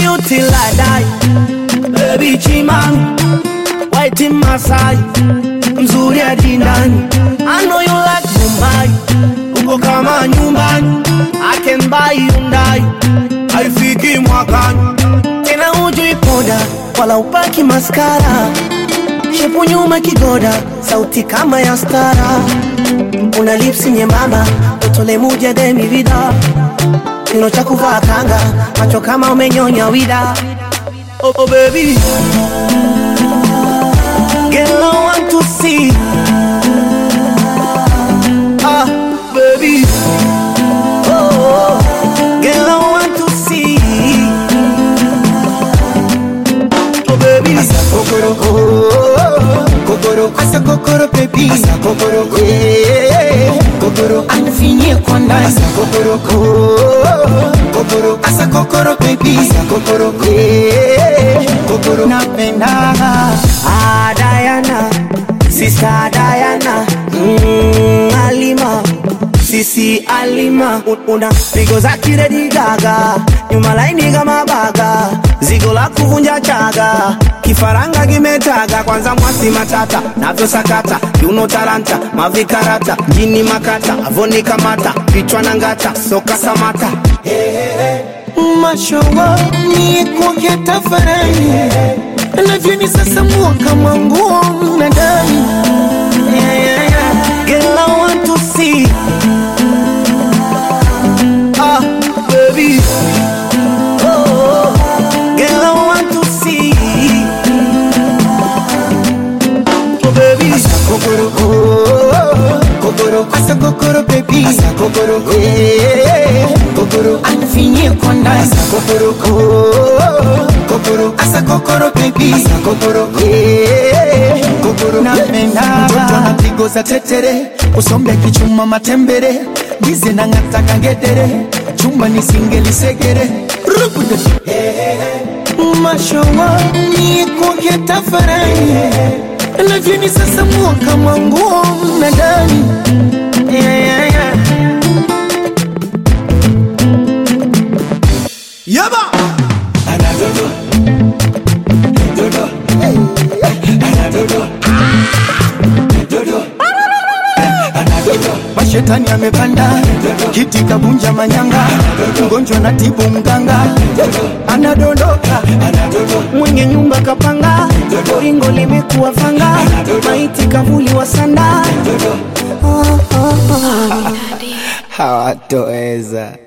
you till I die. Baby Chimani, white Masai, mzuri hadi ndani. I know you like Mumbai, uko kama nyumbani. I can buy Hyundai, haifiki mwakani. Tena hujui poda, wala upaki maskara. Shepu nyuma kigoda, sauti kama ya stara. Una lipsi nyembamba, utole muja demi vida. Kino cha kuvaa kanga, macho kama umenyonya wida. Oh, oh baby, girl I want to see. Ah, baby, oh, oh, girl I want to see. Oh baby, Asa kokoro, oh, kokoro, asa kokoro baby, asa kokoro, yeah, kokoro, anifinye kwa ndani, asa kokoro, oh, kokoro, asa kokoro baby, asa kokoro, yeah, kokoro, napenda ah Diana, sister Diana, mm, Alima. Sisi Alima Un- una pigo za kiredi gaga nyuma laini kama baga zigo la kuvunja chaga kifaranga kimetaga kwanza mwasi matata navyo sakata kiuno taranta mavikarata jini makata avoni kamata vichwa na ngata soka samata mashowa ni kuke tafarani navyoni sasa mua kama nguo mnadani yeah, yeah, yeah. Girl, I want to see. Ah, baby. Oh, girl, I want to see. Oh, baby. kokoro, oh, kokoro, asa kokoro baby, asa kokoro, yeah, kokoro, anifinye kwa ndani, asa kokoro, oh, kokoro, asa kokoro baby, asa kokoro, yeah, kokoro, napenda mtoto anapigo za tetere, usombe kichuma matembere, gize na ngata kangedere, chumba nisingelisekere, rubude, mashowa ni kuke tafarani lavyeni sasa mua kama nguo na ndani yeah, yeah, yeah. Yaba. Anadodo. Dodo. Anadodo. Dodo. Anadodo. Mashetani amepanda kiti kabunja manyanga, mgonjwa na tibu mganga, anadondoka Mwenye nyumba kapanga, ringo limekuwa fanga, maiti kavuli wa sanda. hawatoweza.